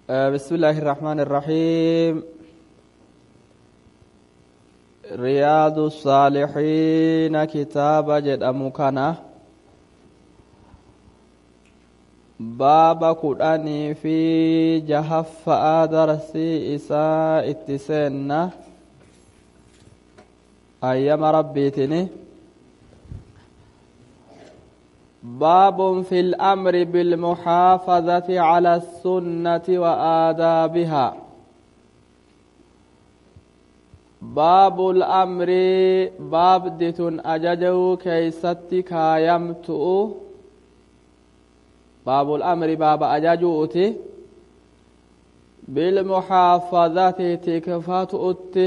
بسم الله الرحمن الرحيم رياض الصالحين كتاب جدأم كان باب قرآني في جهف درسي إساء اتسين أيام ربيتني باب في الأمر بالمحافظة على السنة وآدابها باب الأمر باب دتن أججو كيست كايمتؤ باب الأمر باب أججوتي بالمحافظة تكفات أتي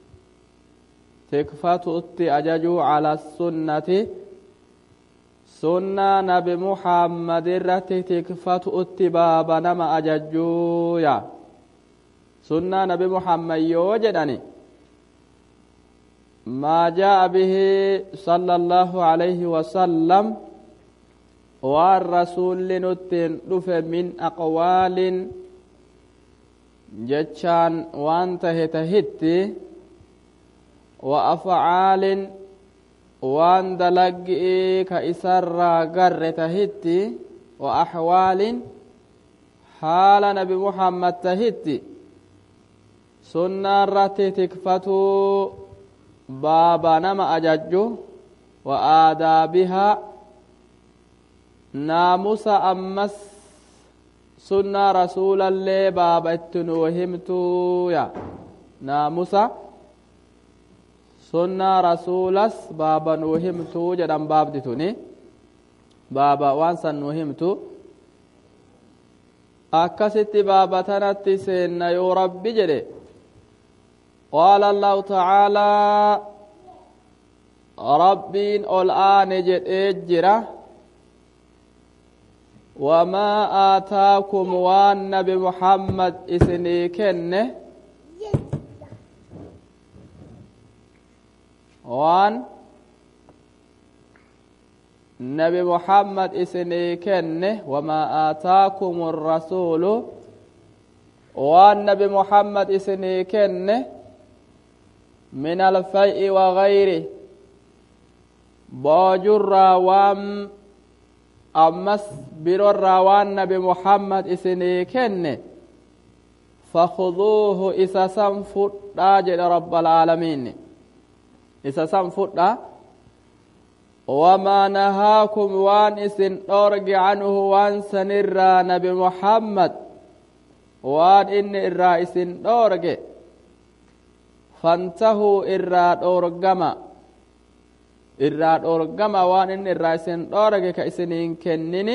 تكفات أتي أججو على السنة sunnaa nabi muhammad irratti tikfatu'utti baaba nama ajajjuuya sunnaa nabi muhammad yoo jedhani maa jaa'a bihi sala allahu alayhi wasallam waan rasulli nuttiin dhufe min aqwaalin jechaan waan tahe tahitti wa afcaalin waan dalagii ka isarraa garre tahitti wa axwaalin haala nabi muhammad tahitti sunnaa irratti tikfatuu baaba nama ajajju wa aadaabihaa naamusa ammas sunnaa rasuulallee baaba itti nuu himtuuya naamusa sunnaa rasuulas baaba nuu himtuu jedhan baabdi tuni baaba waan san nuu himtu akkasitti baaba tanatti seenna yoo rabbi jedhe qaala allahu tacaalaa rabbiin ol aane jedhee jira wamaa aataakum waan nabi muhammad isinii kenne waan nabi muhammad isinii kenne wamaa aataakum rasuulu waan nabi muhammad isinii kenne min alfay'i wagayri boojurraa waan ammas birorraa waan nabi muhammad isinii kenne fakhuduuhu isa san fudhaa jedhe rabba alaalamiin isa san fudha wamaa nahaakum waan isin dhoorge canhu waan sanirraa nabi muhammad waan inni irraa isin dhoorge fantahuu irraa dhoorgama irraa dhoorgama waan inni irraa isin dhoorge ka isiniin kennini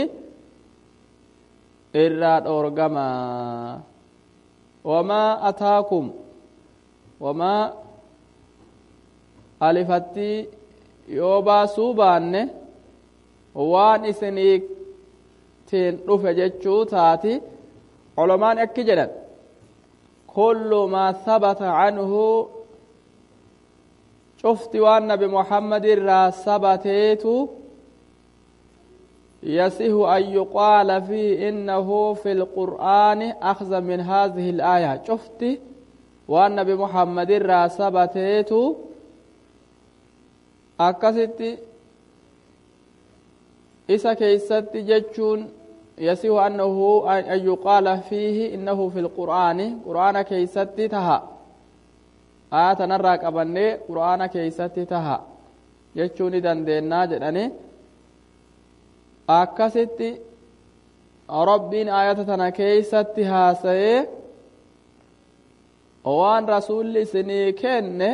irraa dhoorgama wamaa ataakum wamaa alifatti yoo baasuu baanne waan isiniitiin dhufe jechuu taati colomaan akki jedhan kullu maa sabata canhu cufti waan nabi muhammad irraa sabateetu يسه أن يقال فيه إنه في القرآن أخذ من هذه الآية شفت والنبي محمد الراسبتيتو akkasitti isa keeysatti jechuun yasihu annahu an yuqaala fiihi innahu fi lqur'aani qur'aana keeysatti taha aya tanarraa qabannee qur'aana keeysatti taha jechuu ni dandeennaa jedhani akkasitti rabbiin ayata tana keeysatti haasayee waan rasulli isinii kenne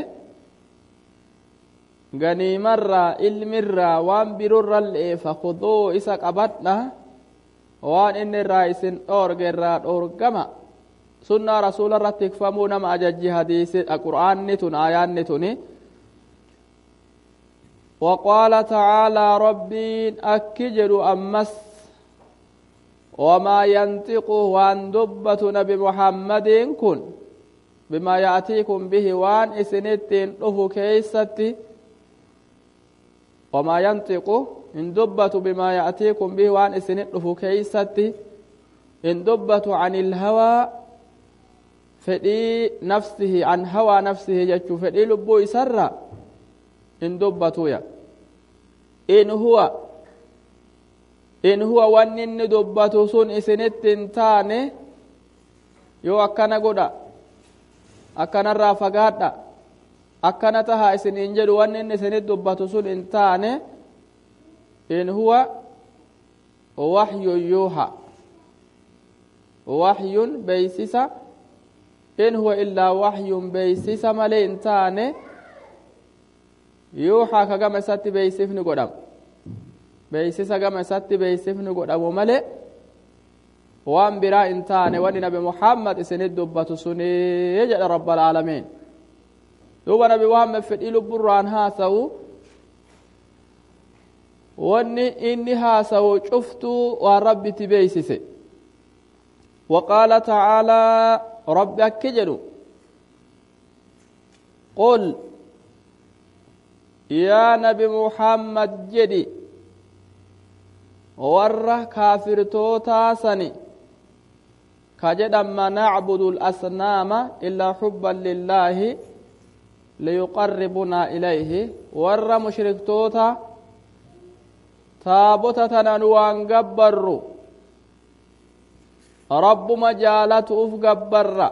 ganiimarraa ilmirraa waan birurrallee fakuduu isa qabadha waan inni irraa isin dhoorge irraa dhoorgama sunnaa rasuula irratti tikfamuu nama ajajji hadiisi qur'aanni tun ayaanni tuni وقال تعالى ربين أكجر أمس وما ينطق وان دبة نبي محمد كن بما يأتيكم به وان إسنتين أفو كيستي وما ينطق إن دبت بما يأتيكم به وان إسنت أفو كيستي in dubbatu an ilhawaa fedhii nafsihi an hawaa nafsihi jechuu fedhii lubbuu isarra in dubbatuya in huwa in huwa wanni inni dubbatu sun isinitti hin taane yoo akkana godha akkanarraa fagaadha akkana taha isiniin jedhu wanni inni isinit dubbatu sun hin taane in huwa waxyun yuuha waxyun beeysisa in huwa illaa waxyun beeysisa malee hin taane yuuhaa ka gama isatti beeysifni godhamu beeysisa gama isatti beeysifni godhamu malee waan biraa hin taane wanni nabi muhammad isinit dubbatu sunii jedha rabba alaalamiin duuba nabi muhammad fedhii lubburraan haasa'u wanni inni haasa'u cuftuu waan rabbitti beeysise وقال تعالى رب أكجلوا قل يا نبي محمد جدي ور كافر توتا سني كجدما نعبد الأصنام إلا حبا لله ليقربنا إليه ور مشرك توتا تابوتة نوان قبروا rabbuma jaalatuuf gabbarra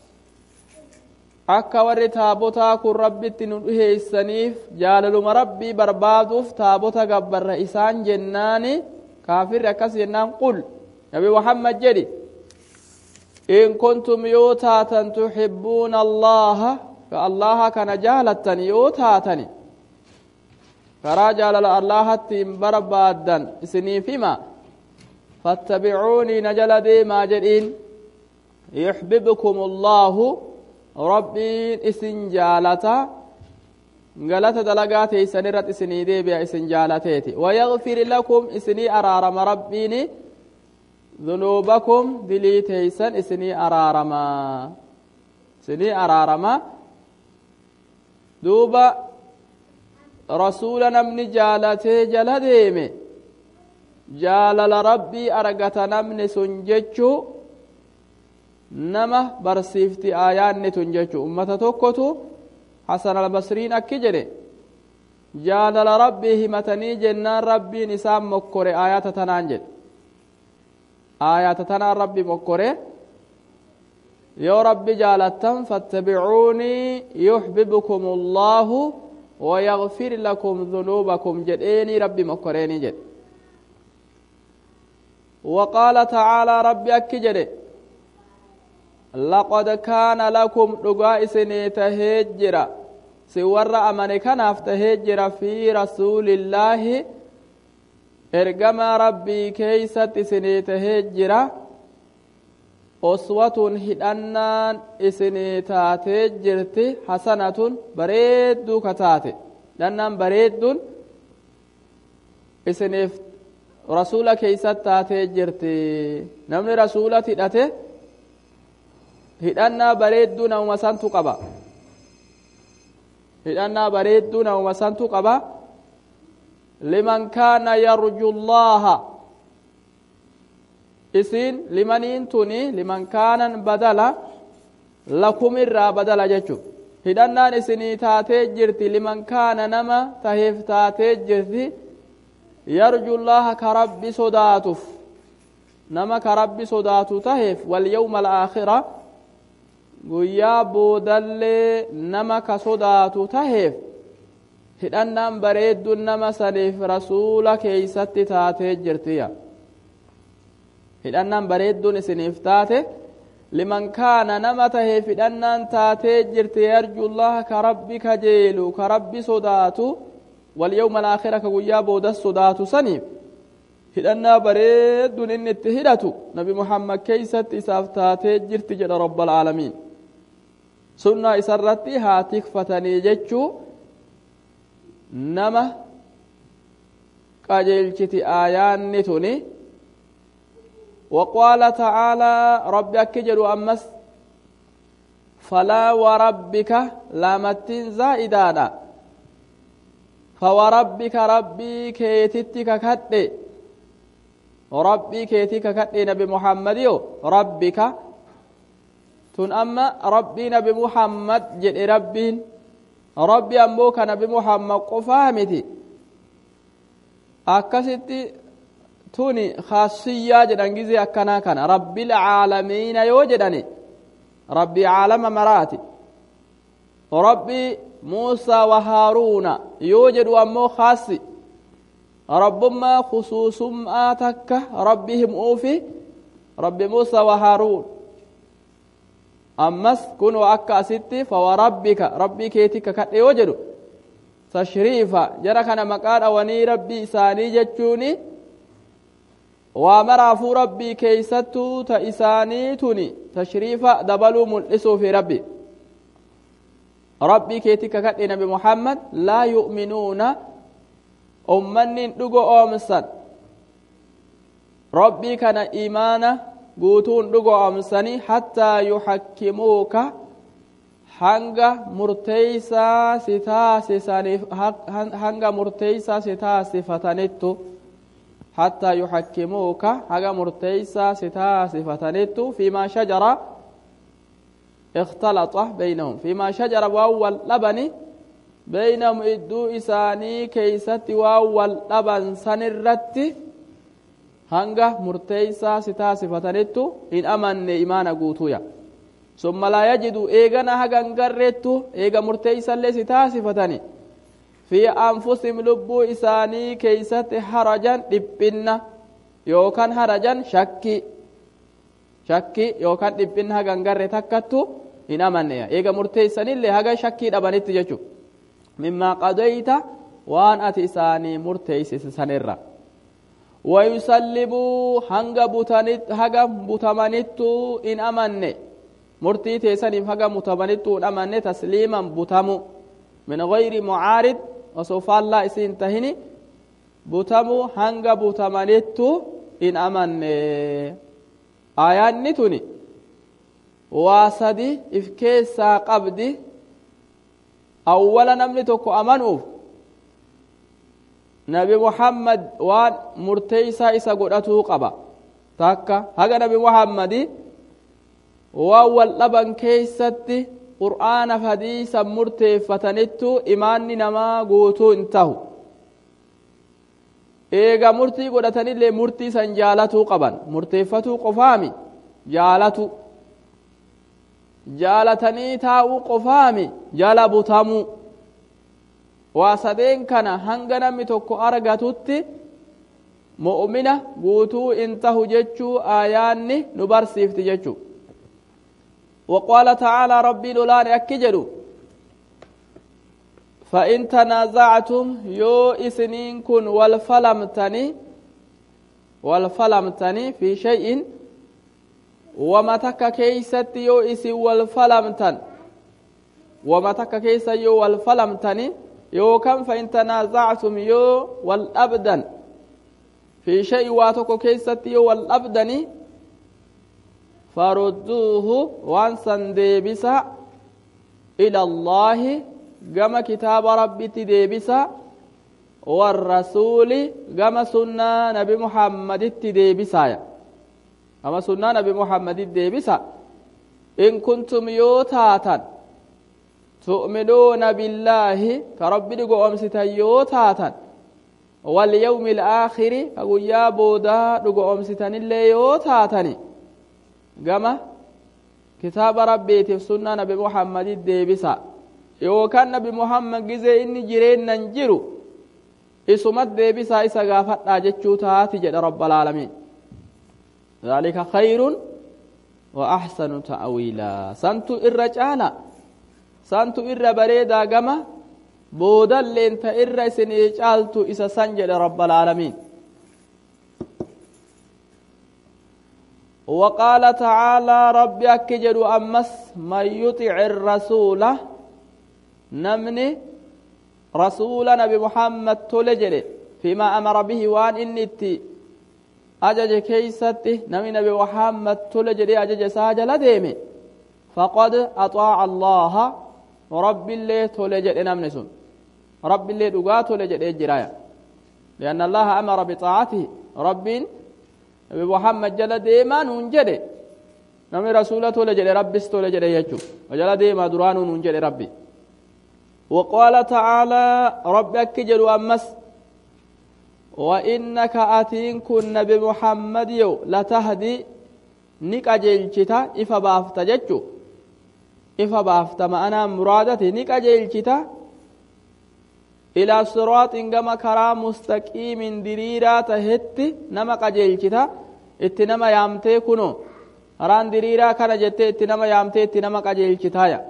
akka warri taabotaa kun rabbitti nu dhiheeysaniif jaalaluma rabbii barbaaduuf taabota gabbarra isaan jennaani kaafirri akkas jennaan qul nabi muhammad jedhi in kuntum yoo taatan tuxibbuuna allaha ka allaha kana jaalattan yoo taatani karaa jaalala allahattiin barbaaddan isiniif hima فاتبعوني نجل ديما جدين يحببكم الله ربي اسن جالتا غلط دلقات سنرت اسني ديبيا اسن جالتيتي ويغفر لكم اسني أرارم ربيني ذنوبكم دليتيسن اسني أرارما اسني أرارما دوبا رسولنا من جالتي جل ديمي jaalala rabbii argata namni sun jechuu nama barsiifti aayaanni tun jechuu ummata tokkotu hasan albasriin akki jedhe jaalala rabbii himatanii jennaan rabbiin isaan mokkore aayata tanaan jedhe aayata tanaan rabbi mokkore yoo rabbi jaalattan fattabicuunii yuxbibkum allaahu wayagfir lakum dhunuubakum jedheenii rabbi mokkoreenii jedhe وقال تعالى ربي أكجد لقد كان لكم دقاء سني تهجر سور أمن كان تهجر في رسول الله إرقما ربي كيست سني تهجر أسوة هدنان إسني تاتجرت حسنة بريد كتات لأنن بريد إسني rasuula keeysat taatee jirti namni rasuulat hidhate hidhannaa bareedduu namuma santu qaba hidhannaa bareedduu namuma santu qaba liman kaana yarju llaha isin limaniin tuni liman kaanan badala lakumirraa badala jechu hidhannaan isinii taatee jirti liman kaana nama taheef taatee jirti yarju llaha ka rabbi sodaatuuf nama ka rabbi sodaatu taheef walyawma alaakhira guyyaa boodallee nama ka sodaatu taheef hidhannaan bareeddun nama saniif rasuula keeysatti taatee jirtiya hidhannaan bareeddun isiniif taate liman kaana nama taheef hidhannaan taatee jirti yarju llaha ka rabbi kajeelu ka rabbi sodaatu واليوم الآخرة كويا بودا الصدات سنيف هدنا بريد إن اتهدتو نبي محمد كيست إسافتاتي جرت جد رب العالمين سنة إسرتي هاتيك فتني جتشو نما قجلشتي آيان نتوني وقال تعالى ربي أكجر أمس فلا وربك لامتين زائدانا فوربك ربي كيتتك كد rabbii keetii kakadhe nabi muhammadiyo rabbika tun amma rabbii nabi muhammad jedhe rabbiin rabbi ammoo ka nabi muhammad qofaa miti akkasitti tuni khaasiyyaa jedhan gizee akkanaa kana rabbil caalamiina yoo jedhani rabbii caalama maraati rabbii muusaa wa haaruuna yoo jedhu ammoo khaasi rabbummaa khusuusummaa takka rabbi himuufi rabbi muusaa wa haaruun ammas kunoo akka asitti fawarabbika rabbii keetii kakadhe yoo jedhu tashriifa jara kana maqaa dhawanii rabbii isaanii jechuuni waa maraafuu rabbii keeysattuu ta isaanii tuni tashriifa dabaluu mul'isuufi rabbi rabbii keetii kakadhe nabi muhammad laa yu'minuuna ummannin dhugo oomsan rabbii kana imaana guutuun dhugo oomsanii hattaa yuhakkimuuka hanga murteeysaa si taasisaniif hanga murteeysaa si taasifatanittu hattaa yuhakkimuuka hanga murteeysaa si taasifatanittu fiimaa shajara اختلط بينهم فيما شجر واول لبن بينهم إدو إساني كيست واول لبن سنرت هنگا مرتيسا ستا صفتنتو إن أمن إيمان قوتويا ثم لا يجد إيغنا هغا نقرتو إيغا مرتيسا اللي ستا صفتني في أنفسهم لبو إساني كيست حرجا لبنا يوكان حرجا شكي shakki yookaan dhiphinna haga hin garre takkattu hin amanneya eega murteessanillee haga shakkii dhabanitti jechu mimmaa qadoyta waan ati isaanii murteeysise sanirra wayusallimuu hanga butanit haga butamanittu in amanne murtii teessaniif haga butamanittu hin amanne tasliiman butamu min gayri mucaarid osoo faallaa isiin tahini butamu hanga butamanittu in amanne ayaanni tuni waa sadi if keessaa qabdi awwala namni tokko amanuuf nabi muhammad waan murteeysaa isa godhatuu qaba takka haga nabi muhammadi waan wal dhaban keeysatti qur'aanaf hadiisan murteeffatanittu imaanni namaa guutuu hin tahu eega murtii godhatanillee murtii san jaalatuu qaban murteeffatuu qofaami jaalatu jaalatanii taa'uu qofaami jala butamuu waa sadeen kana hanga namni tokko argatutti mu'mina guutuu in tahu jechuu aayaanni nu barsiifti jechuu وقال تعالى ربي لولان أكجلوا فإن تنازعتم يو إسنين كن والفلمتني والفلمتني في شيء وما تك كيست يو إسي والفلمتن وما تك كيس يو والفلمتني يو كم فإن تنازعتم يو والأبدن في شيء واتك كيست يو والأبدن فردوه وانسا ديبسا إلى الله gama kitaaba rabbitti deebisa warrasuuli gama sunnaa nabi muhammaditti deebisaya gama sunnaa nabi muhammaditti deebisa in kuntum yoo taatan tu'minuuna billaahi ka rabbi dhugoomsitan yoo taatan walyawmi alaakhiri ka guyyaa boodaa dhugoomsitanillee yoo taatani gama kitaaba rabbiitiif sunnaa nabi muhammaditti deebisa yookaan nabi muhammad gizee inni jireennan jiru isumat deebisaa isa gaafadhaa jechuu taati jedha rabbalaalamiin ذلك خير وأحسن تأويلا سنتو إر جالا سنتو إر بريدا قما بودا لين تإر سني جالتو إسا سنجد رب العالمين وقال تعالى ربي أكجد أمس من يطع الرسول namni rasuula nabi muhammad tole jedhe fimaa amara bihi waan inni itti ajaje keeysatti namni nabi muhammad tole jedhe ajaje isaa jala deeme faqad axaaca allaha rabbiillee tole jedhe namni sun rabbiillee dhugaa tole jedhe jiraya lianna allaha amara bixaacatihi rabbiin nabi muhammad jala deemaa nuun jedhe namni rasuula tole jedhe rabbis tole jedhe jechuu jala deemaa duraanuu nuun jedhe rabbi وقال تعالى رب أكجل أمس وإنك أتين كن بمحمد يو لتهدي نكجلشتا إفا بافتا جتشو إفا بافتا ما أنا مرادتي نكجلشتا إلى صراط كما كرا مستقيم دريرا تهت نما قجلشتا اتنما يامتي كنو ران دريرا كان جتي اتنما يامتي اتنما قجلشتا يا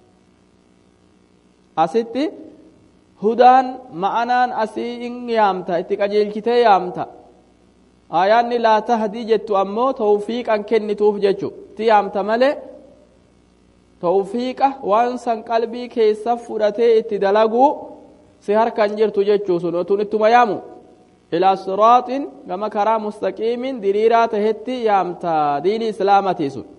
asitti hudaan ma'anaan asii in yaamta itti qajeelchitee yaamta ayaanni laa tahdii jettu ammoo tawfiiqan kennituuf jechu itti yaamta malee tawfiiqa waan san qalbii keessa fudhatee itti dalaguu si harkan jirtu jechuu sun otun ittuma yaamu ilaa siraaxin gama karaa mustaqiimin diriiraa tahetti yaamta diini islaamatii sun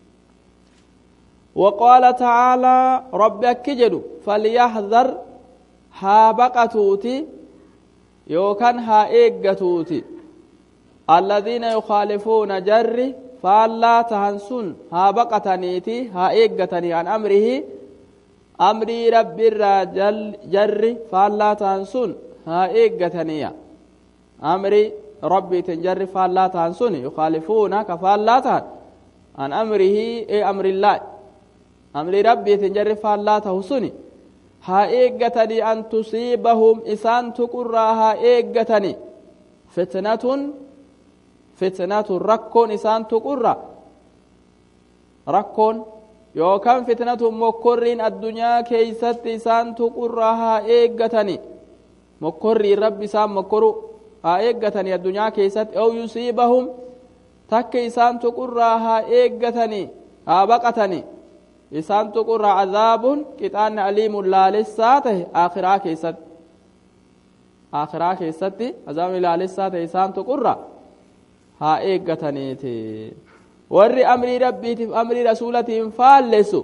وقال تعالى رب أكجد فليحذر ها بقتوتي يوكن ها إيقتوتي الذين يخالفون جر فلا تهنسون ها بقتنيتي ها إيقتني عن أمره أمري رب الرجل جر فلا تهنسون ها إيقتني أمري ربي تنجر فلا تهنسون يخالفون كفلا تهن عن أمره أي أمر الله amri rabbiitiin jarri faallaa ta'u suni haa eeggatanii an tusiibahum isaan tuqurraa haa eeggatanii fitnatun fitnatun rakkoon isaan tuqurra rakkoon yookaan fitnatun mokkorriin addunyaa keeysatti isaan tuqurraa haa eeggatanii mokkorriin rabbi isaan mokkoru haa eeggatanii addunyaa keessatti ow yusiibahum takka isaan tuqurraa haa eeggatanii haa baqatanii isaan tuqurra cadaabun qixaanni aliimun laalessaa tahe aakhiraa keessatti aakhiraa keessatti azaabni laalessaa tahe isaan tuqurra haa eeggataniiti warri amrii rabbiitiif amrii rasuulatiin faallessu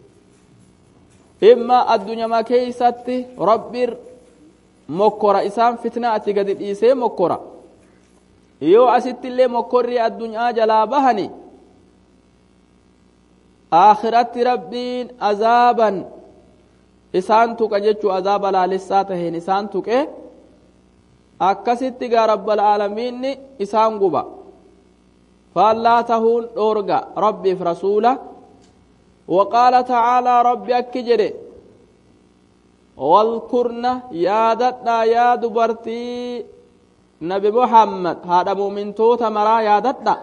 imma addunyamaa keeysatti rabbiin mokkora isaan fitna ati gadi dhiisee mokkora yoo asitti illee mokkorrii addunyaa jalaa bahani akhiratti rabbiin azaaban isaan tuqa jechuu azaaba laalessaa taheen isaan tuqe akkasitti gaa rabbal aalamiinni isaan guba faallaa tahuun dhoorga rabbiif rasuula وقال تعالى ربي أكجد واذكرن يا دتا يا دبرتي نبي محمد هذا مؤمن توتا مرا يا دتا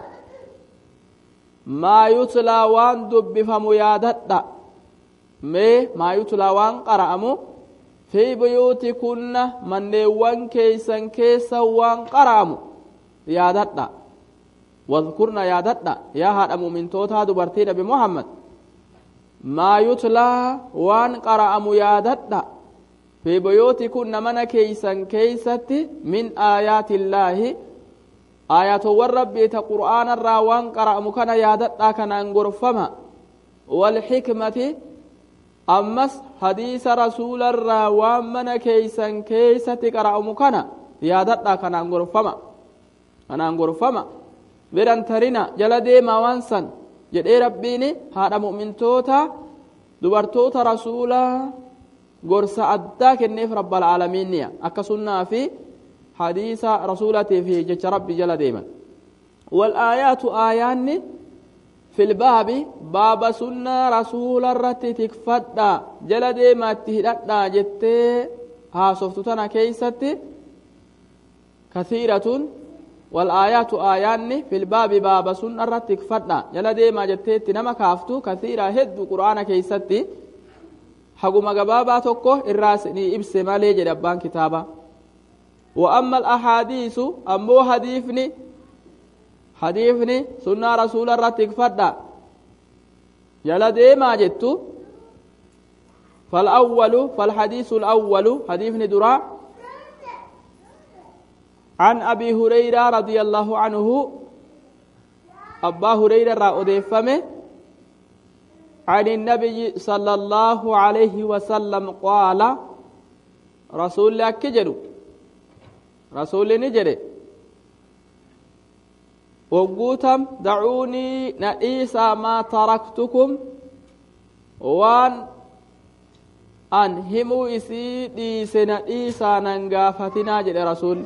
maa yutlaa waan dubbifamu yaadadha mee maa yutlaa waan qara'amu fi buyuutikunna manneewwan keeysan keessa waan qara'amu yaadadha wadkurna yaadadha yaa haadha mu'mintootaa dubartii nabi muhammad maa yutlaa waan qara'amu yaadadha fi buyuutikunna mana keeysan keeysatti min aayaati illaahi ayatowwan rabbiita qur'aana irraa waan qara'amu kana yaadadhaa kanaan gorfama walxikmati ammas hadiisa rasuula irraa waan mana keeysan keeysatti qara'amu kana yaadadhaa kanaan gorfama kanaan gorfama biran tarina jala deemaa waan san jedhee rabbiin haadha mu'mintoota dubartoota rasuulaa gorsa addaa kenneef rabbal aalamiinniya akka sunnaa fi حديث رسولته في جج ربي جل ديما والآيات آيان في الباب باب سنة رسول الرت تكفدا جل ديما تهددا جت ها صفتنا كيست كثيرة والآيات آيان في الباب باب سنة الرت تكفدا جل ديما جت نما كافتو كثيرة هد قرآن كيست حقما قبابا تكو الراسني إبس مالي جدبان كتابا وأما الأحاديث أمو حديثني حديثني سنة رسول الرتق فدا يلا ديما جتو فالأول فالحديث الأول حديثني درا عن أبي هريرة رضي الله عنه أبا هريرة رأوديفمه عن النبي صلى الله عليه وسلم قال رسول الله كجلو rasuulli ni jedhe wagguutam dacuunii na dhiisaa maa taraktukum waan an himuu isii dhiise na dhiisaa nan gaafatinaa jedhe rasuulli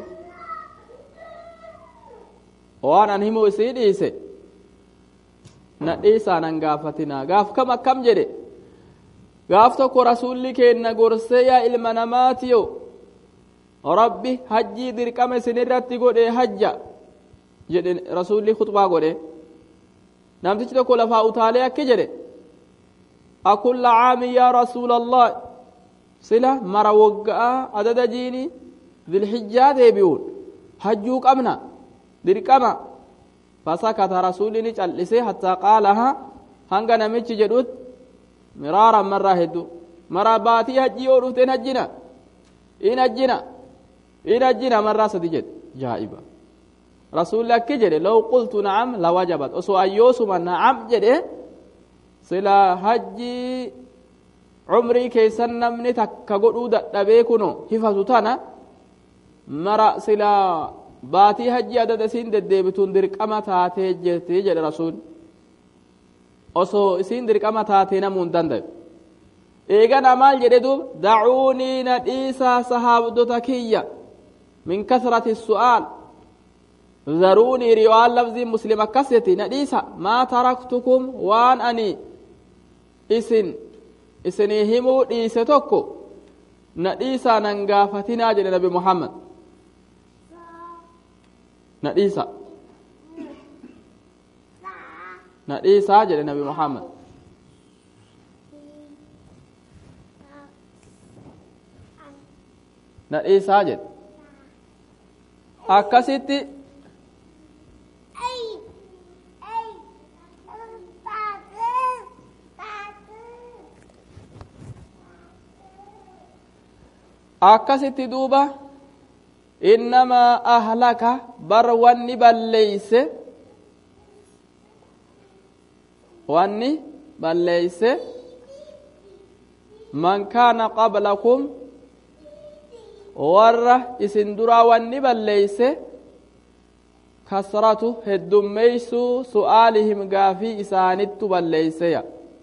waan an himuu isii dhiise na dhiisaa nan gaafatinaa gaaf kam akkam jedhe gaaf tokko rasuulli keenna gorsee yaa ilma namaatiyo rabbi hajjii dirqama isin irratti godhe hajja jedhe rasuulli khutbaa godhe namtichi tokko lafaa utaalee akki jedhe akulla caami yaa rasuula allah sila mara wagga'a adada jiini dilhijjaa deebi'uun hajjuu qabna dirqama fasakata rasuulli ni cal'ise hattaa qaalaha hanga namichi jedhut miraaran marraa heddu mara baatii hajjii yoo dhufteen hajjina in hajjina in hajjina marraa sadi jedhe jaa'iba rasuulli akki jedhe law qultu na'am lawajabat osoo ayyoosuma na'am jedhe silaa hajjii cumrii keessan namni takka godhuu dadhabee kuno hifatu tana mara silaa baatii hajjii adada isiin deddeebituun dirqama taatee jirti jedhe rasuul osoo isiin dirqama taatee namuu hin danda'u eegana maal jedhe duub dacuunii na dhiisaa sahaabdota kiyya min kasrati su'aal ذروني ريوان لفظي مسلم كسيتي نديسا ما تركتكم وان أني إسن إسني همو ديسة توكو نديسا ننغافتنا جل نبي محمد نديسا نديسا جل نبي محمد نديسا جل akkasitti akkasitti duuba innamaa ahlaka bar wanni balleeyse wanni balleeyse man kaana qablakum warra isin duraa wanni balleeyse kasratu heddummeeysuu su'aalihim gaafii isaanittu balleeyseya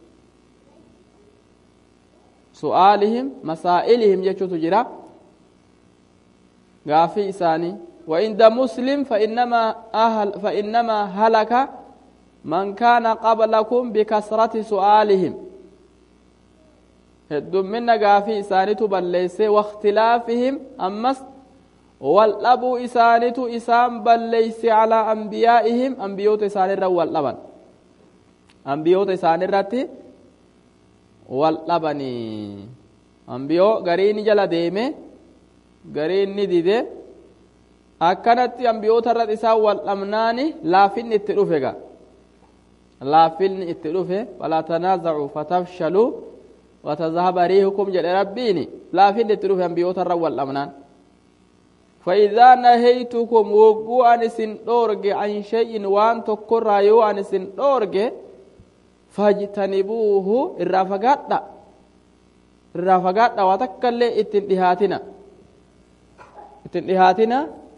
su'aalihim masaa'ilihim jechuutu jira gaafii isaanii وعند مسلم فإنما أهل فإنما هلك من كان قبلكم بكثرة سؤالهم heddumminna gaafii isaanitu balleeyse wakhtilaafihim ammas waldhabuu isaanitu isaan balleeyse calaa ambiyaa'ihim ambiyoota isaanirra wal dhaban ambiyoota isaanirratti wal dhabanii ambiyoo gariini jala deeme gariinni dide akkanatti ambiyoota irratti isaan wal dhabnaani laafinni itti dhufe ga laafinni itti dhufe falaa tanaazacuu fatafshaluu وتذهب ريحكم جل ربيني لا في اللي تروح أنبيوت الرول الأمنان فإذا نهيتكم وقوا عن سن دورج عن شيء وان تكر يو عن سن دورج فاجتنبوه الرافقات الرافقات وتكل اتنهاتنا اتنهاتنا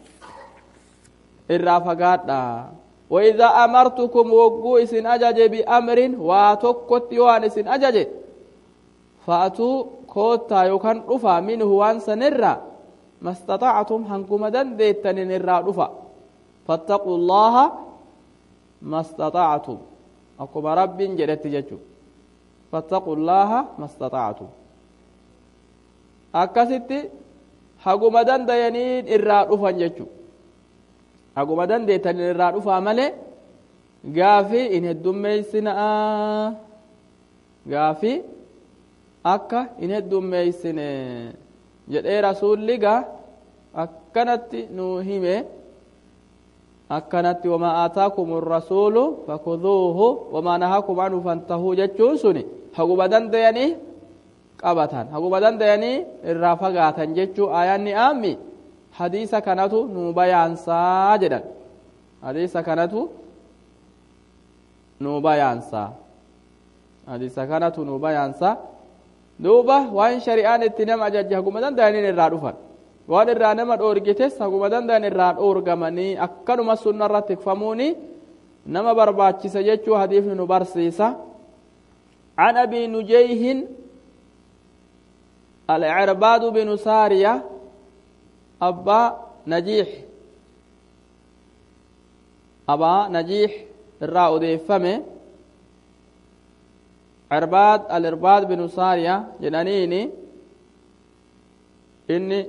الرافقات وإذا أمرتكم وقوا سن أجج بأمر وتكت يوان سن أجج fa'atuu koottaa yookaan dhufa minhu waan sanirraa mastaxacatum hanguma dandeettanin irraa dhufa fattaquu llaha mastaxacatum akkuma rabbiin jedhetti jechu fattaquu llaha mastaxacatum akkasitti haguma dandayaniin irraa dhufan jechu haguma dandeettanin irraa dhufaa malee gaafii in heddummeeysinaa gaafii akka hin heddummeeysine jedhee rasuulli gaa akkanatti nuu hime akkanatti wamaa aataakum rasuulu fakuduuhu wamaa nahakum anhu fantahuu jechuun suni haguma dandayanii qabatan haguma dandayanii irraa fagaatan jechuu ayaanni aammi hadiisa kanatu nuu bayaansaa jedhan hadiisa kanatu nuu bayaansaa hadiisa kanatu nuu bayaansaa duuba waan shari'aan itti nama ajajje haguma danda'aniin irraa dhufan waan irraa nama dhoorgites haguma danda'an irraa dhoorgamanii akkanuma sunna irra tikfamuuni nama barbaachisa jechuu hadiifni nu barsiisa عن أبي نجيه العرباد بن سارية أبا نجيح أبا نجيح الراء ديفمه عرباد الإرباد بن سارية جنانيني إني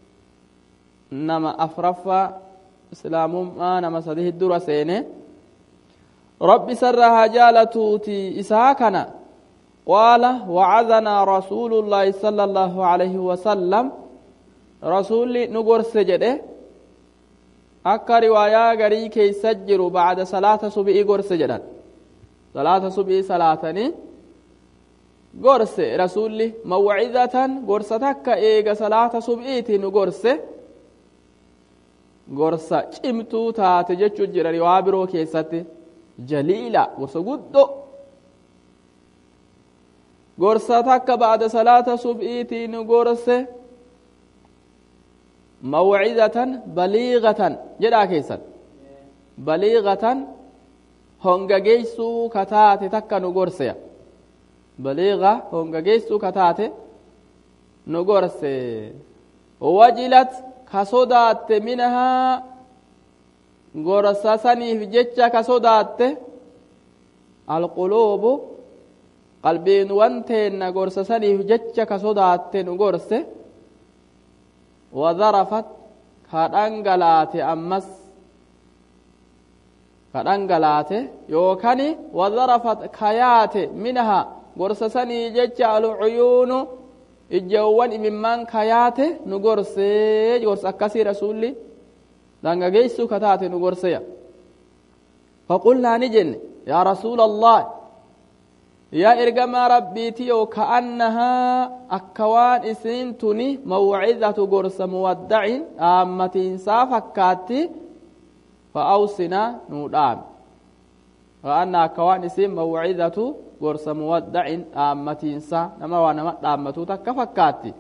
نما أفرفا إسلام ما نما سده الدرة سينه رب سرها جالتوتي إساكنا قال وعذنا رسول الله صلى الله عليه وسلم رسول نقر سجده akka riwaayaa garii keessa jiru bacda salaata subi'ii gorse jedhan salaata subi'ii salaatanii gorse rasulli mawcidatan gorsa takka eega salaata sub'iiti nu gorse gorsa cimtuu taate jechuu jira riwaa biroo keessatti jaliila gorsa guddo gorsa takka bacda salaata sub'iiti nu gorse mawcidatan baliigatan jedhaa keessan baliigatan hongageeysuu kataate takka nu gorseya baliiga hongageeysuu kataate nu gorse wajilat ka sodaatte minahaa gorsa saniif jecha ka sodaatte alquluubu qalbiin wanteenna gorsa saniif jecha ka sodaatte nu gorse وذرفت كدنغلات أمس كدنغلات يوكني وذرفت كيات منها غرسسني جج العيون إجوان ممن كيات نغرسي غرس أكسي رسولي دنگا جيسو كتات نغرسي فقلنا نجن يا رسول الله yaa ergamaa rabbiitiyo ka'annahaa akka waan isin tuni mawcidatu gorsa muwaddacin dhaammatiinsaa fakkaatti fa'awsinaa nuu dhaami ka'anna akka waan isin mawcidatu gorsa muwaddacin dhaammatiinsaa nama waa nama dhaammatuu takka fakkaatti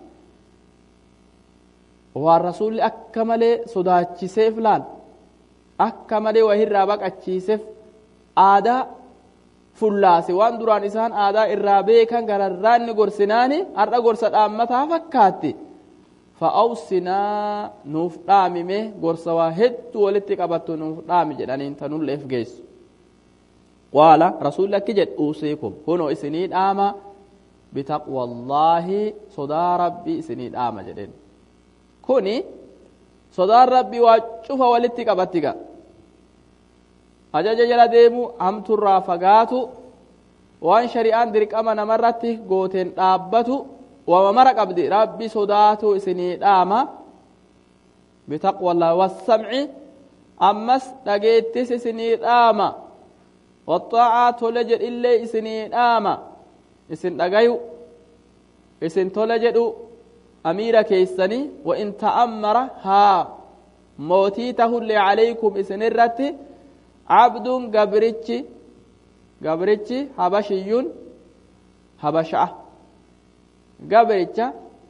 waan rasulli akka malee sodaachiseef laal akka malee wahirraa baqachiiseef aadaa fullaase waan duraan isaan aadaa irraa beekan gararraanni gorsinaani har'a gorsa dhaammataa fakkaatti fa'awsinaa nuuf dhaamime gorsa waa hedduu walitti qabattu nuuf dhaami jedhaniin tanulleef geessu qaala rasuulli akki jedhe uusiikum kunoo isinii dhaama bitaqwallaahi sodaa rabbii isinii dhaama jedheen kuni sodaan rabbii waa cufa walitti qabatti ga'a ajaja jala deemu hamturraa fagaatu waan shari'aan dirqama namarratti gooteen dhaabbatu wama mara qabdi rabbi sodaatu isinii dhaama bitaqwallah wassamci ammas dhageettis isinii dhaama waxaa'aa tole jedhillee isinii dhaama isin dhagayu isin tole jedhu amiira keeysanii wa in ta'ammara haa mootii tahullee calaykum isin irratti abduun gabrichi gabrichi habashiyyuun habasha'a gabricha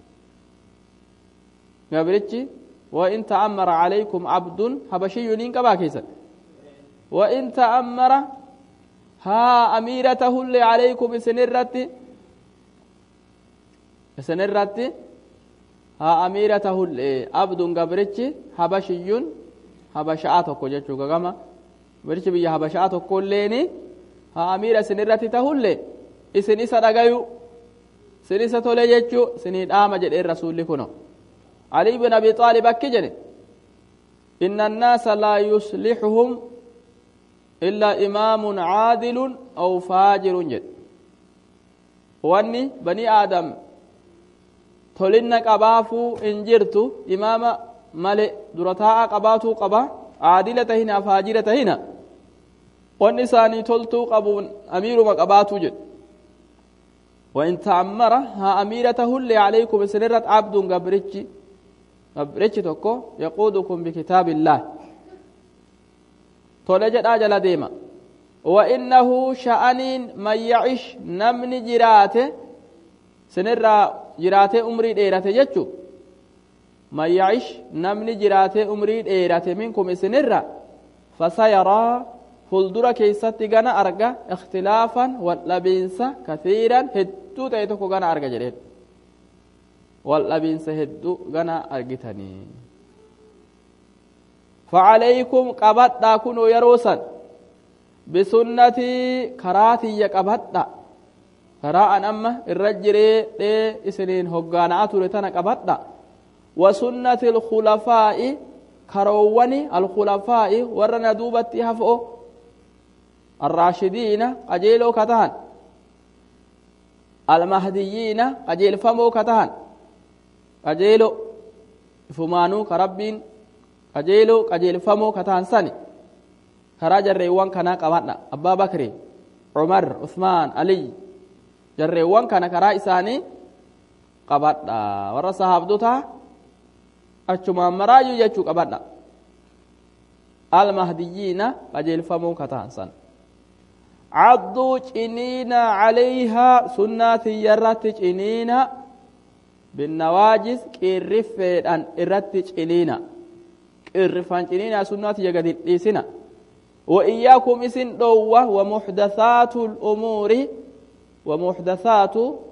gabrichi وإن تأمر عليكم عبد حبشي qabaa keessan وإن تأمر ها أميرته اللي عليكم سنرت سنرت ها أميرته اللي عبد قبرتش حبشي حبشاء tokko jechuu gagama birichi biyya habashaa tokkolleeni haa amiira isin irratti tahullee isin isa dhagayu isin isa tole jechuu isinii dhaama jedheen rasuulli kuno علي بن أبي طالب أكجن إن الناس لا يصلحهم إلا إمام عادل أو فاجر جد واني بني آدم تولن قبافو إنجرتو إمام ملئ درتاء قباتو قبا عادلة هنا فاجرة هنا واني ساني تلتو قبون أمير مقباتو جد وإن تعمر ها أميرته اللي عليكم سنرت عبد قبرتشي qabrichi tokko yaquudukum bikitaabillaah tole jedhaa jala deema وإنه شأنين من يعش نمن جراته سنرى جراته أمري ديرته جتشو من يعش نمن جراته أمري ديرته منكم سنرى فسيرى fuuldura keessatti gana arga ikhtilaafan waldhabiinsa kathiiran hedduu ta'e tokko gana arga jedheen waldhabiinsa hedduu gana argitanii فعليكم قبضا كنوا يروسا بسنتي كراتي قبضا كراء أما الرجل دي إسنين هقانا أتورتنا قبضا وسنة الخلفاء كرواني الخلفاء ورنا دوبتي هفؤ الراشدين قجيلو كتهن المهديين قجيل فمو كتهن قجيلو فمانو كربين qajeeloo qajeelfamoo kataan sani karaa jarreewwan kanaa qabadha abbaa bakri umar usmaan aliy jarreewwan kana karaa isaanii qabadha warra sahaabdota achumaan maraayyuu jechuu qabadha almahdiyyiina qajeelfamoo kataan san cadduu ciniina calayhaa sunnaa tiyyarratti ciniina binnawaajis qirriffeedhan irratti ciniina qirrifaan ciniina sunnaati jagadi dhiisina وإياكم إسن دوة ومحدثات الأمور ومحدثات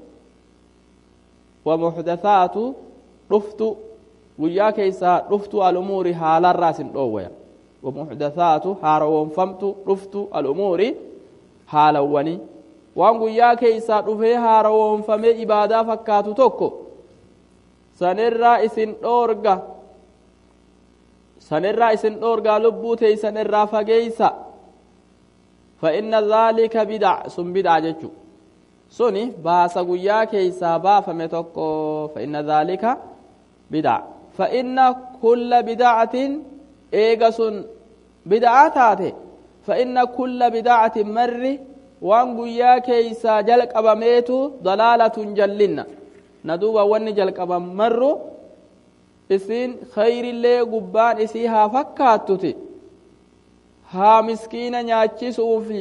ومحدثات رفت ويا كيسا رفت الأمور حال الراس دوة ومحدثات هارون فمت رفت الأمور حال وني وان ويا كيسا رفي هارون فمي إبادة فكاتو توكو سنرى إسن أورغا sanirraa isin dhoorgaa lubbuu teeysan irraa fageeysa fa'inna dhaalika bidac sun bidac jechu suni baasa guyyaa keeysaa baafame tokko fa'inna dhaalika bidac fa'inna kulla bidacatin eega sun bidacaa taate fa'inna kulla bidacatin marri waan guyyaa keeysaa jalqabameetu dalaalatun jallinna na duuba wanni jalqaban marru isiin khayrillee gubbaan isii haa fakkaattuti haa miskiina nyaachisuufi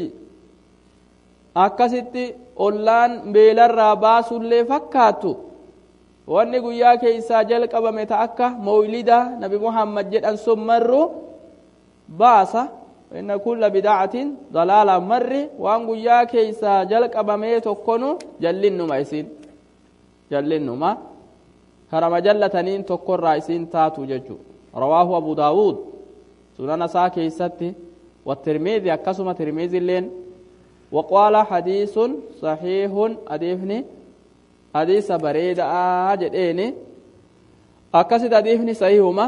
akkasitti ollaan beelarraa baasullee fakkaattu wanni guyyaa keeysaa jalqabame ta akka mawlida nabi muhammad jedhan sun marru baasa inna kulla bidaacatin dalaala marri waan guyyaa keeysaa jalqabamee tokkonu jallinnuma isiin jallinnuma karama jallataniin tokkorraa isiin taatu jechu rawaahu abu daawud sunana isaa keeysatti والترمذي أكسم ترمذي لين وقال حديث صحيح أديفني حديث بريد أجديني أكست أديفني صحيحما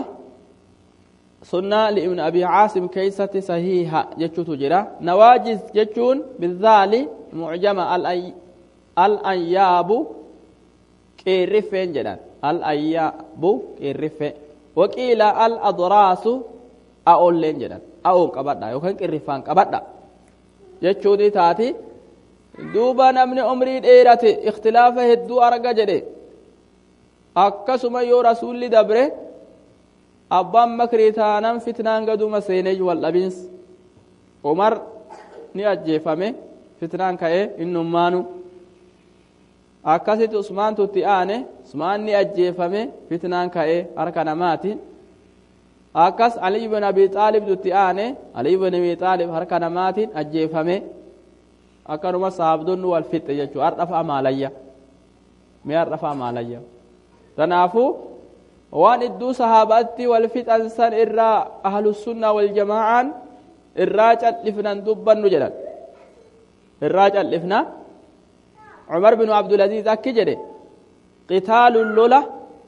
سنة لابن أبي عاصم كيسة صحيحة جتشو تجرى نواجز جتشون بالذال معجمة الأنياب qeerriffeen jedhan al ayyaabu qeerriffe waqiila al adraasu a'olleen jedhan a'oon qabadha yookaan qirriffaan qabadha jechuuni taati duuba namni umrii dheerate ikhtilaafa hedduu arga jedhe akkasuma yoo rasuulli dabre abbaan makrii taanan fitnaan gaduma seenee wal dhabiinsa umar ni ajjeefame fitnaan ka'ee innummaanu akkasitti usmaantu itti aane usmaan ni ajjeefame fitnaan ka'ee harka namaatiin akkas ali ibn abi xaalibtu itti aane ali ibn abi xaalib harka namaatiin ajjeefame akkanuma sahabdonni wal fixe jechuu hardhafa amaalayya mi hardhafa amaalayya kanaafuu waan idduu sahaabatti wal fixan san irraa ahlussunna waljamaa'aan irraa cal'ifnan dubbannu jedhan irraa cal'ifna عمر بن عبد العزيز أكجده قتال اللولة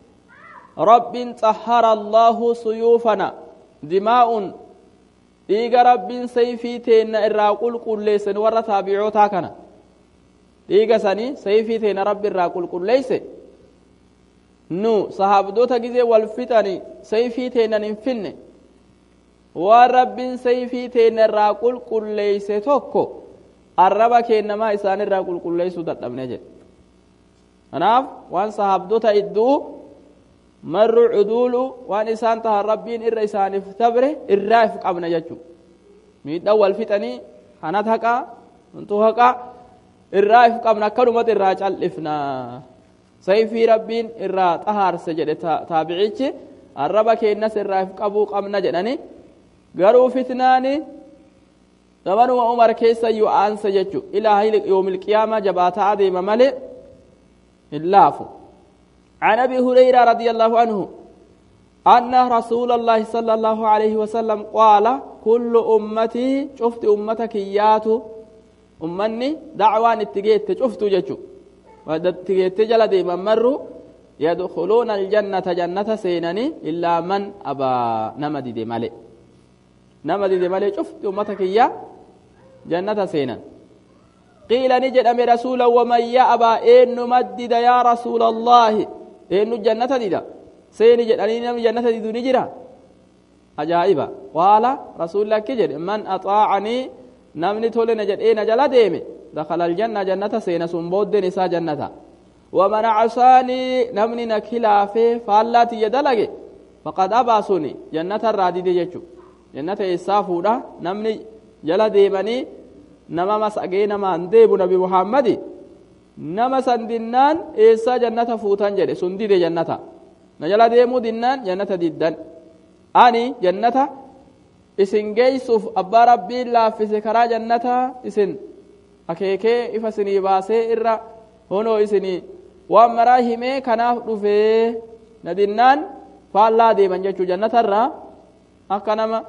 رب طهر الله سيوفنا دماء dhiiga rabbiin sayfii teenna irraa qulqulleeysen warra taabicootaa kana dhiiga sanii sayfii teenna rabbi irraa qulqulleeyse nu sahaabdota gizee wal fixani sayfii teennan hin finne waan rabbiin sayfii teenna irraa qulqulleeyse tokko arraba keennamaa isaan irraa qulqulleeysuu dadhabne jedhe kanaaf waan sahaabdota idduu marru cuduulu waan isaan tahan rabbiin irra isaaniif dabre irraa if qabna jechu miidhan wal fixanii kanat haqaa wantu haqaa irraa if qabna akkanumatti irraa cal'ifna sayfii rabbiin irraa xahaarse jedhe taabicichi arraba keennas irraa if qabuu qabna jedhani garuu fitnaani zamanuma umar keessa iyyuu aansa jechu ilaa yoomilqiyaamaa jabaataa adeema malee hin laafu عن ابي هريره رضي الله عنه ان رسول الله صلى الله عليه وسلم قال كل امتي شفت امتك يات امني دعوان اتجيت شفت جچو اتجيت جل دي ممر يدخلون الجنة جنة سينني إلا من أبى نمدي دي مالي نمدي دي مالي شفت امتك يا جنة سينن قيل نجد أمي رسولا ومن يأبى إن نمدد يا رسول الله eenyu jannata dida seeni jedhanii namni jannata didu ni jira ajaa'iba qaala rasuulli akki jedhe man axaacanii namni tole na jedhee na jala deeme dakhala aljanna jannata seena sun booddeen isaa jannata waman casaanii namni na kilaafee faallaa tiyya dalage faqad abaa suni jannata irraa dide jechu jannata eessaa fuudha namni jala deemanii nama masagee namaan deebu nabi muhammadi nama san dinnaan eessaa jannata fuutan jedhe sun dide jannata na jala deemuu dinnaan jannata diddan ani jannata isin geeysuuf abbaa rabbiin laaffise karaa jannata isin akeekee ifa isinii baasee irra honoo isinii waan maraa himee kanaaf dhufee na dinnaan faallaa deeman jechuu jannatarraa akka nama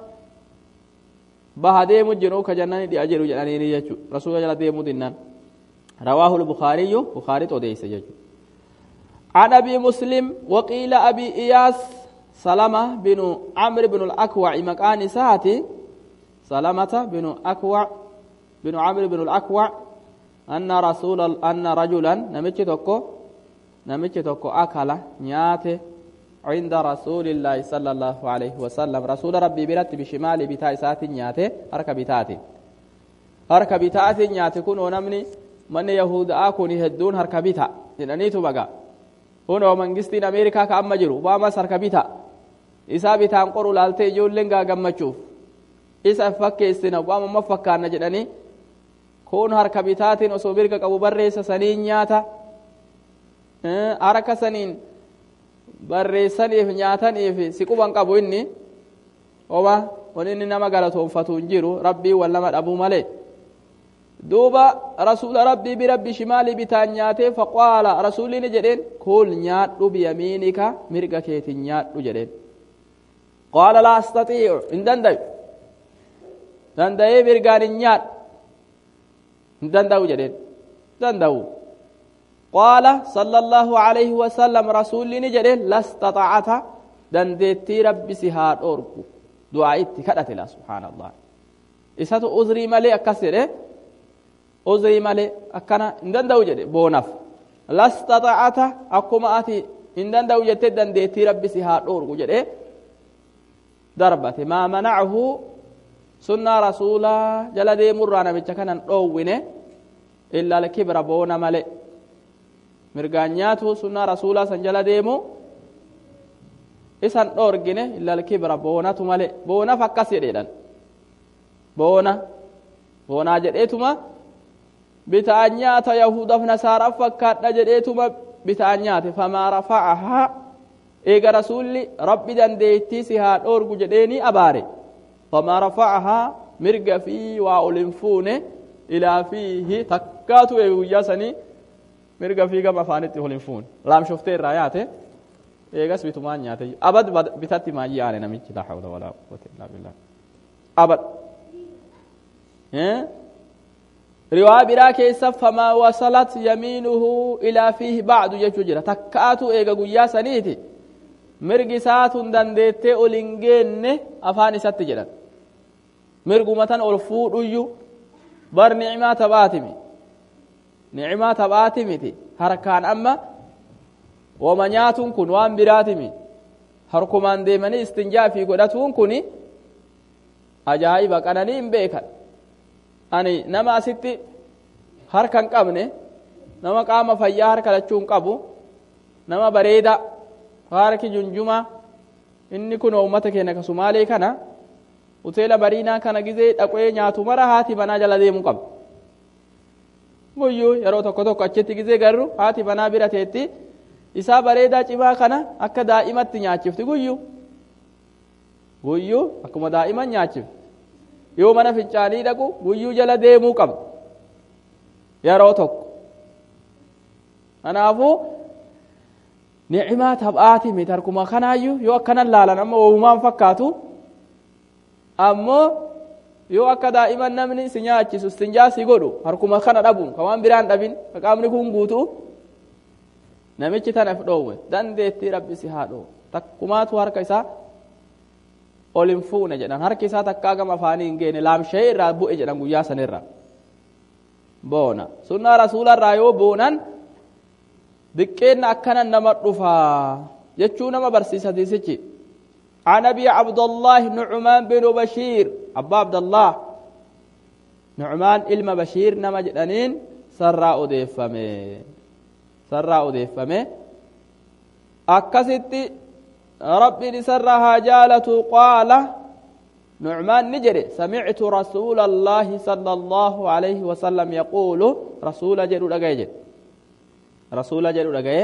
baha deemu jiru ka jannani dhi'a jedhu jedhaniini jechuu rasuula jala deemuu dinnaan رواه البخاري بخاري توديس يجو عن ابي مسلم وقيل ابي اياس سلمة بن عمرو بن الاكوع مكان ساتي سلمة بن اكوع بن عمرو بن الاكوع ان رسول ان رجلا نمشي توكو نمشي توكو اكل نياته عند رسول الله صلى الله عليه وسلم رسول ربي برت بشمال بتاع ساتي نياته حركه بتاعتي حركه بتاعتي نياته كون ونمني manni yahudaa kun hedduun harka bita jedhaniitu baga kunoo mangistiin ameerikaa ka amma jiru obaamas harka bita isaa bitaan qoru laaltee ijoolleen gaa gammachuuf isa fakkeessina obaama ma fakkaanna jedhanii kun harka bitaatiin osoo mirga qabu barreessa saniin nyaata harka saniin barreessaniif nyaataniif si quban qabu inni oba wani inni nama galatoonfatu hin jiru rabbii wal nama dhabuu malee duuba rasuula rabbii birabbi shimaali bitaan nyaatee faqaala rasuulli ni jedheen kul nyaadhu biyamiinika mirga keetiin nyaadhu jedheen qaala laa astatiicu hin dandayu danda'ee mirgaan hin nyaadhu hin danda'u jedheen danda'u qaala sala allaahu alayhi wasalam rasuulli ni jedheen lastaxacata dandeettii rabbi si haa dhoorgu du'aa itti kadhate la subhaana allah isatu uzrii malee akkas jedhe uzrii malee akkana hin danda'u jedhe boonaaf lastaxacata akkuma ati hin danda'u jettee dandeettii rabbi si haa dhoorgu jedhe darbate maa manacahu sunnaa rasuulaa jala deemurraa namicha kanan dhoowwine illa alkibra boona male mirgaan nyaatu sunnaa rasuulaa san jala deemu isan dhoorgine illa alkibra boonatu male boonaf akkas jedheedhan boona boonaa jedheetuma bitaan nyaata yahudaaf nasaaraaf fakkaadha jedheetuma bitaan nyaate famaa rafacahaa eega rasuulli rabbi dandeettii si haa dhoorgu jedheeni abaare famaa rafacahaa mirga fi waa ol hin fuune ilaa fiihi takkaatu eegu guyyaa sanii mirga fi gama afaanitti ol hin fuune laamshoftee irraa yaate eegas bitumaan nyaate abad bitatti maayyii aane namichi laa hawla walaa quwwata illaa billah abad riwaa biraa keessa famaa wasalat yamiinuhu ilaa fiihi bacdu jechuu jira takkaatu eega guyyaa saniiti mirgi isaatun dandeettee ol hin geenne afaan isatti jedhan mirgumatan ol fuudhuyyu bar nicmaa taphaatimi nicmaa taphaati miti harkaan amma wama nyaatuun kun waan biraatimi harkumaan deemanii istinjaa fi godhatuun kun ajaa'iba qananii hin beekan ani nama asitti harka hin qabne nama qaama fayyaa harka lachuu hin qabu nama bareeda harki junjuma inni kun uummata keenya ka sumaalee kana hoteela bariinaa kana gizee dhaqee nyaatu mara haati banaa jala deemuu qaba guyyuu yeroo tokko tokko achitti gizee garru haati banaa bira teetti isaa bareedaa cimaa kana akka daa'imatti nyaachifti guyyuu guyyuu akkuma daa'iman nyaachifti yoo mana fincaanii dhaqu guyyuu jala deemuu qabda yeroo tokko kanaafuu ni'imaa taphaati miti harkuma kanaayyuu yoo akkanan laalan amma uumaan fakkaatu ammoo yoo akka daa'iman namni si nyaachisu istinjaa si godhu harkuma kana dhabuun ka waan biraan dhabin ka qaamni kun guutu namichi tana if dhoowwe dandeettii rabbi si haa dhoowwe takkumaatu harka isaa ol hin fuune jedhan harki isaa takkaa gama afaanii hin geene laamshee irraa bu'e jedhan guyyaa sanirra boona sunnaa rasuularraa yoo boonan diqqeenna akkanan nama dhufaa jechuu nama barsiisa diisichi عن ابي عبد الله نعمان بن بشير ابا عبد الله نعمان علم بشير نما جدانين سرا اوديفمه سرا اوديفمه اكست ربي لسرها جالة قال نعمان نجري سمعت رسول الله صلى الله عليه وسلم يقول رسول جل رسول جل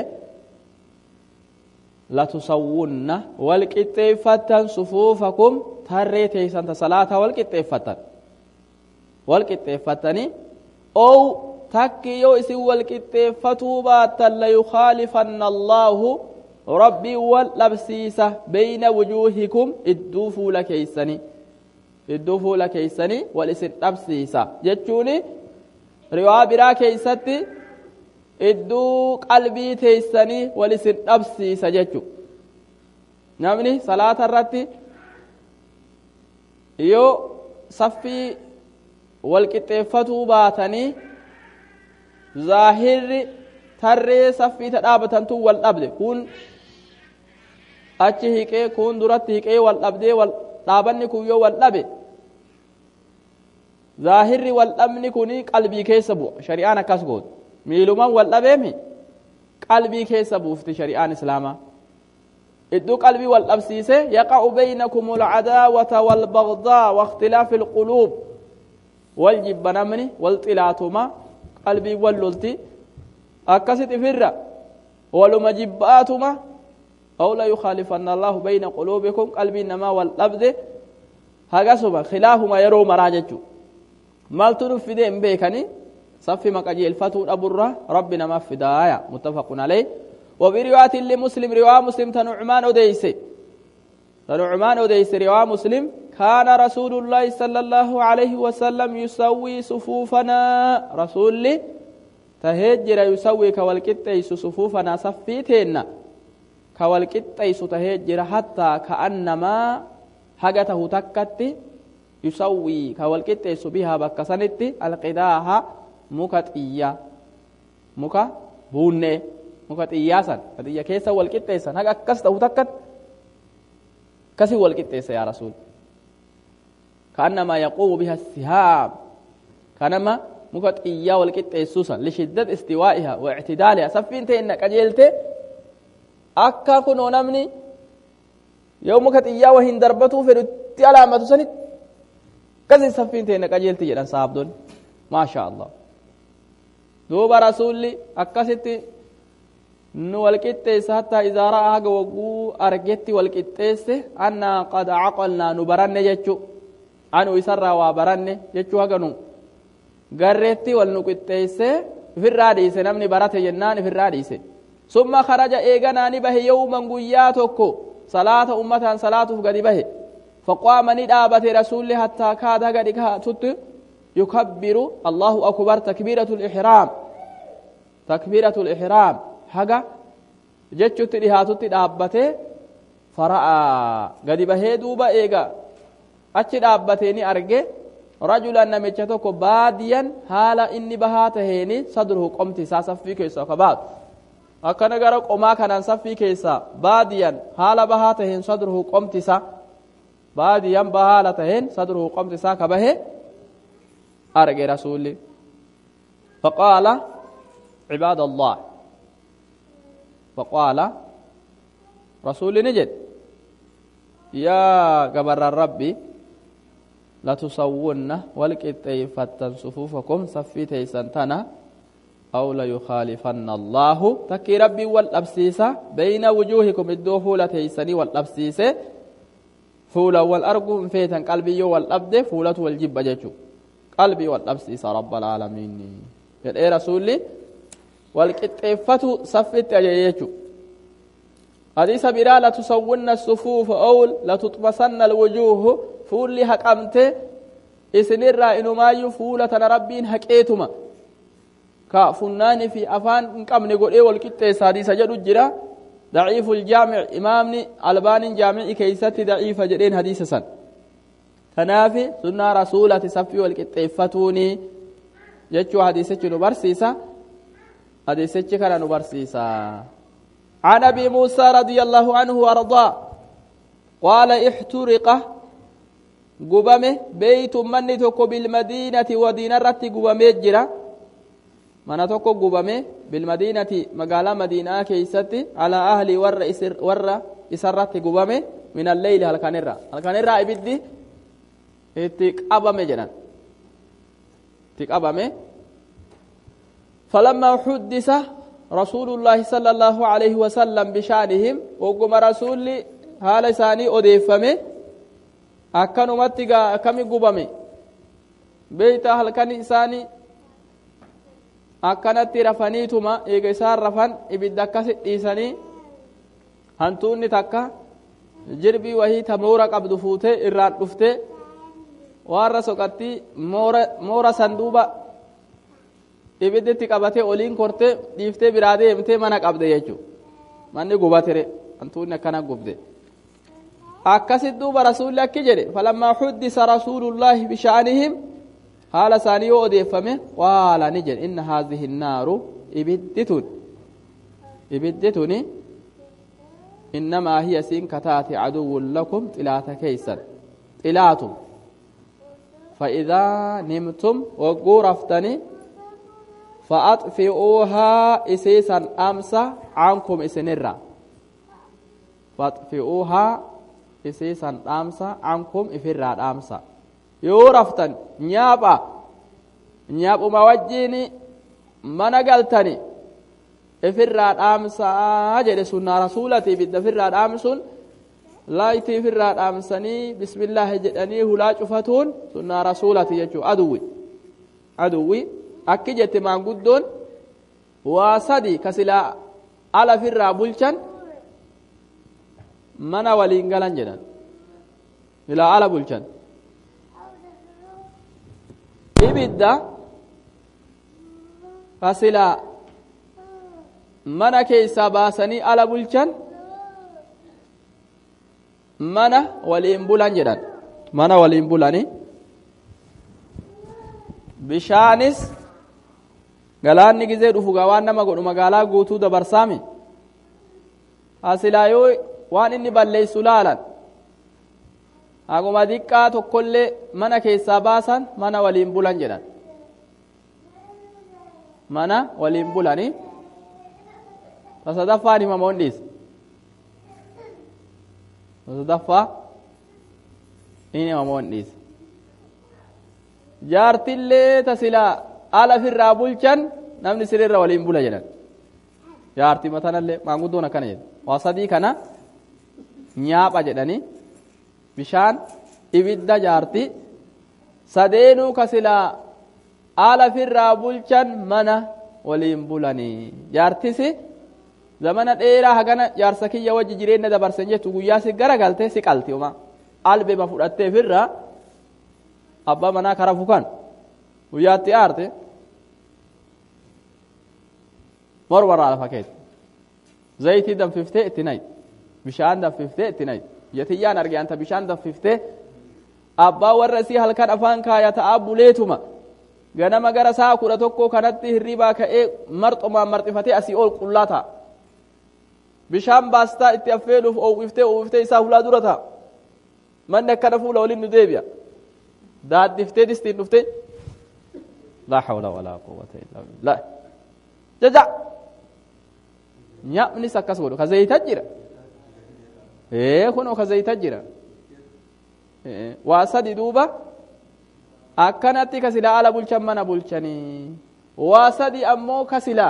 لتصون والقطيفة صفوفكم تري تيسان صلاة والقطيفة والقطيفتني أو تكي يو اسي والقطيفة باتا ليخالفن الله ربي واللبسيسة بين وجوهكم الدوفو لكيسني الدوفو لكيسني والاسم لبسيسة جتشوني رواية برا كيستي idduu qalbii teeysanii wal isin dhabsiisa jechu namni salaata irratti yoo saffii wal qixxeeffatuu baatanii zaahirri tarree saffii ta dhaabatantu wal dhabde kun achi hiqee kun duratti hiqee wal dhabdee wal dhaabanni kun yoo wal dhabe zaahirri wal dhabni kun qalbii keessa bu'a shari'aan akkas gootu miiluman wal dhabeemi qalbii keessa buufti shari'aan islaamaa idduu qalbii wal dhabsiise yaqa'u baynakum alcadaawata walbagdaa waاkhtilaafi alquluub wal jibba namni wal xilaatuma qalbii wal lolti akkasit ifirra waluma jibbaatuma aw la yukhaalifanna allahu bayna quluubikum qalbii namaa wal dhabde hagasuma khilaafuma yeroo maraa jechu maltu nu fide hin beekani صفي ما قجيل فتو أبرة ربنا ما في دايا متفق عليه وفي رواية لمسلم رواية مسلم تنعمان أديس تنعمان أديس رواية مسلم كان رسول الله صلى الله عليه وسلم يسوي صفوفنا رسول تهجر يسوي كوالكتيس صفوفنا صفيتين كوالكتيس تهجر حتى كأنما حاجته تكتي يسوي كوالكتيس بها بكسنتي القداها muka xiyyaa muka buunnee muka xiyyaa san ka xiyya keessa wal qixxeessan haga akkas ta'u takkat akkasi wal qixxeessa yaa rasuul kaannamaa yaquumu biha sihaam kanama muka xiyyaa wal qixxeessuu san lishiddat istiwaa'iha wa ictidaaliha saffiin ta'e inna qajeelte akka kunoo namni yoo muka xiyyaa wa hin darbatuu fedhu itti alaamatu sanit akkasi saffiin ta'e inna qajeelti jedhan sahabdonni maasha allah duuba rasuulli akkasitti nu walqixxeesse hattaa idaa ra'a haga wagguu argetti walqixxeesse annaa qad caqalnaa nu baranne jechu anu isarraa waa baranne jechuu haga nu garreetti wal nu qixxeesse ifirraa dhiise namni barate jennaan ifirraa dhiise summa kharaja eeganaa ni bahe yawman guyyaa tokko salaata ummataan salaatuuf gadi bahe faqaama ni dhaabate rasuulli hattaa kaada gadi kaatutti يكبر الله أكبر تكبيرة الإحرام تكبيرة الإحرام حاجة جتشت لهاتت دابته فرأى قد بهدوبا إيغا أتش دابتيني أرجي رجلا نمجتك باديا حالا إني بهاتهيني صدره قمت ساسا في كيسا كباد akkana gara qomaa kanaan saffii keessa baadiyan haala bahaa taheen sadruhu qomtisa baadiyan bahaala taheen sadruhu qomtisaa ka bahe أرجع رسولي فقال عباد الله فقال رسول نجد يا قبر الرب لا تصون والكتيفة صفوفكم صفيتي سنتنا أو لا يخالفن الله تكي ربي والأبسيسة بين وجوهكم الدوفولة تيسني والأبسيسة fuula wal arguu hin feetan qalbii yoo wal dhabde fuulatu wal jibba jechuu qalbii wal dhabsiisa rabbal aalamiin jedhee rasuulli wal qixxeeffatu saffitti ajaje jechuu حديث برا لتسون الصفوف أو لتطمسن الوجوه فولي هقمت إسنر إنو ما يفولة ربين هكيتما كفنان في أفان كم نقول إيه والكتة حديث جدو جرا ضعيف الجامع إمامني ألبان جامع كيست ضعيف جرين حديث سن تنافي سنة رسولة سفي والكتة فتوني جتشو حديث نبرسيسا حديث كان نبرسيسا عن ابي موسى رضي الله عنه وارضاه قال احترق قبمه بيت من توكو بالمدينة ودينة رت قبمه جرا من توكو قبمه بالمدينة مقالة مدينة كيستي على أهل ور إسر ور إسرت قبمه من الليل هل كان الرا هل كان الرا إبدي اتقابمه جنا اتقابمه فلما حدث رسول الله صلى الله عليه وسلم بشانهم وقم رسول haala isaanii odeeffame akkanumatti gaa akkami gubame beeyta halkani isaanii akkanatti rafaniituma eega isaan rafan ibidda akkasit dhiisanii hantuunni takka jirbii wahii ta moora qabdu fuute irraan dhufte waarra soqatti moora sanduuba ibidditti qabate oliin korte dhiiftee biraa deemte mana qabde jechuu manni gubatere hantuunni akkana gubde akkasit duuba rasuulli akki jedhe falammaa xuddisa rasuulullaahi bishaanihim haala isaanii yoo odeeffame qaala ni jedhe inna haadhihi nnaaru ibidditun ibiddituni innamaa hiya siin kataate caduwwun lakum xilaata keeysan xilaatum فإذا نمتم وقورفتني فأطفئوها إسيسا أمسا عنكم إسنرا فأطفئوها إسيسا أمسا عنكم إفرا أمسا يورفتن نيابا نياب ما وجيني من قلتني إفرا أمسا جد سنة رسولتي بد فرا أمسون laaytii ofirraa dhaamsanii bismillaahi jedhanii hulaa cufatuun sunnaa rasuulati jechuu aduwwi aduwwi akki jette maanguddoon waa sadi ka silaa ala firraa bulchan mana waliin galan jedhan silaa ala bulchan ibidda ka silaa mana keessaa baasanii ala bulchan mana waliin bulan jedhan mana waliin bulani bishaanis galaanni gizee dhufu gaa waan nama godhu magaalaa guutuu dabarsaami hasilaa yoo waan inni balleessu laalan haguma diqqaa tokkollee mana keessaa baasan mana waliin bulan jedhan mana waliin bulani tasadaffaan himamoon dhiisa sadaffaa inni himamoon dhiisa jaartillee tasilaa ala firraa bulchan namni sirrirra waliin bula jedhan jaartii matanallee maanguddoon akkana jedha waa sadii kana nyaapha jedhani bishaan ibidda jaartii sadeenuu kasilaa ala firraa bulchan mana waliin bulanii jaartisi zamana dheeraa hagana jaarsa kiyya wajji jireenya dabarsan jettu guyyaa si gara galte si qalti uma albema fudhattee firra abbaa manaa kara fukan guyyaatti aarte mormarraa lafa keessa zayitii danfiftee itti nayi bishaan danfiftee itti nayi yatiyyaan arge anta bishaan danfiftee abbaa warra isii halkan afaan kaaya ta'aa buleetuma ganama gara saa kudha tokko kanatti hirribaa ka'ee marxumaan marxifatee asii ol qullaa ta'a bishaan baastaa itti affeeluuf oowwiftee oowwiftee isaa hulaa dura ta'a manni akkana fuula waliin nu deebi'a daaddiftee distiin dhuftee laa hawla walaa quwwata illaa billah jaja nyaapnis akkas godhu ka zayita jira ee kunoo ka zayita jira waa sadi duuba akkanatti ka silaa ala bulchan mana bulchanii waa sadi ammoo ka silaa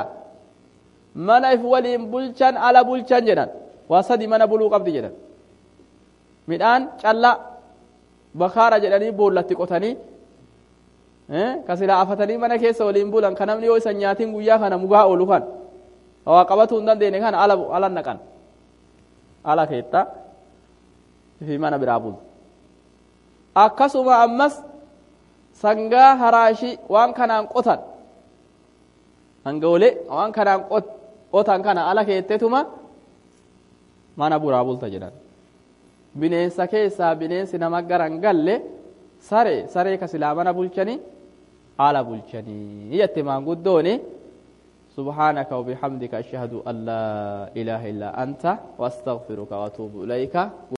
mana if waliin bulchan ala bulchan jedhan waa sadi mana buluu qabdi jedhan midhaan calla bakaara jedhanii boollatti qotanii ka silaa afatanii mana keessa waliin bulan ka namni yoo isan nyaatiin guyyaa kana mugaa oolu kan waa qabatuu hin dandeenye kana ala ala naqan ala keetta fi mana biraa bulu akkasuma ammas sangaa haraashi waan kanaan qotan hangoolee waan kanaan qotan kana ala keettetuma mana biraa bulta jedhan bineensa keessaa bineensi nama garan galle saree saree ka silaa mana bulchanii ala bulchanii jette maanguddooni سبحانك وبحمدك أشهد أن لا إله إلا أنت وأستغفرك وأتوب إليك